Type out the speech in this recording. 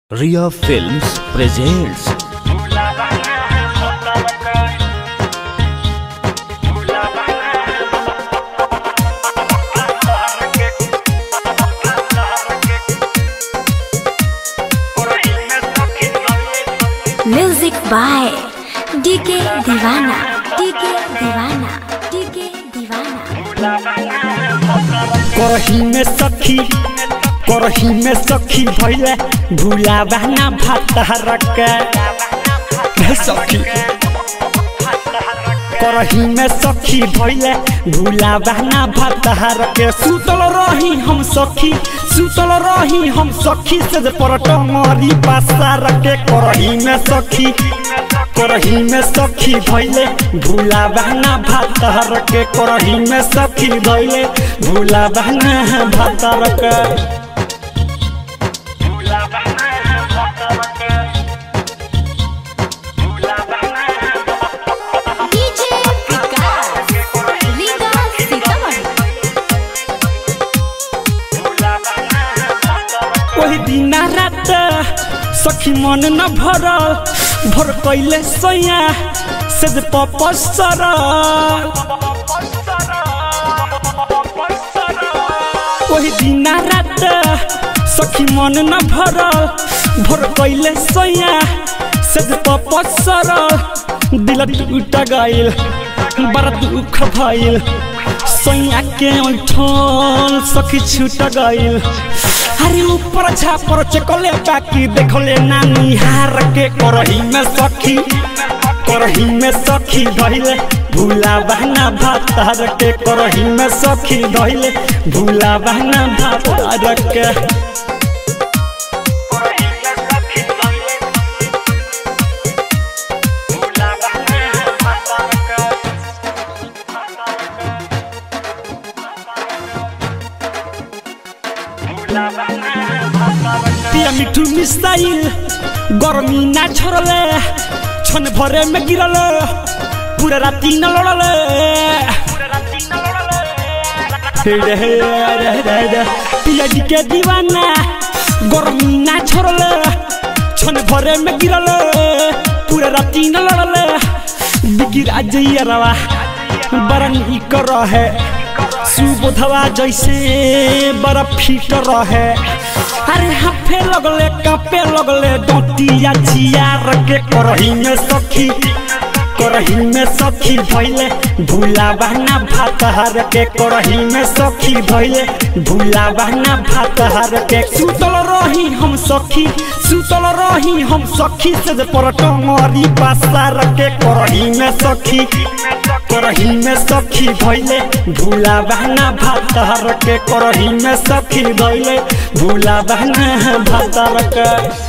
Ria Films presents music by DK Deewana DK Deewana DK Deewana करही में सखी करही में सखी भैले भूला बहना भात रख सखी करही में सखी भैले भूला बहना भात के सुतल रही हम सखी सुतल रही हम सखी से परट मरी पासा रखे करही में सखी करही में सखी भैले भूला बहना भात रखे करही में सखी भैले भूला बहना भात रखे डीजे विकास लीगा सीतामढ़ी ओही दिन रात सखी मन न भरल भर कैले सैया से जे पपसर ओही दिन रात सखी मन न भरल भर कैले सैया से जे पपसर दिल टूट गइल बड़ा दुख भइल सैया के ऐठल सखी छूट गइल अरे ऊपर छापर चकले बाकी देखले नानी हार के करही में सखी करही में सखी धइले भूला बहना भात हार के करही में सखी धइले भूला बहना भात हार के पिया मिठू मिसाइल गर्मी ना छोड़ले छन भरे में गिरल पूरा राती न लड़ले रे रे रे रे रे पिया जी के दीवाना गर्मी ना छोड़ले छन भरे में गिरल पूरा राती न लड़ले बिगिरा जइया रवा बड़ा निक रहे सुबोधवा जैसे बड़ा फिट रहे अरे हाफे लगले कापे लगले डोटिया चियार के करही में सखी करही में सखी भइले भूला बहना भात हर के करही में सखी भइले भूला बहना भात हर के सुतल रही हम सखी सुतल रही हम सखी से जे परट मरी पासा रखे करही में सखी करही में सखी भइले भूला बहना भात हर के करही में सखी भइले भूला बहना भात हर के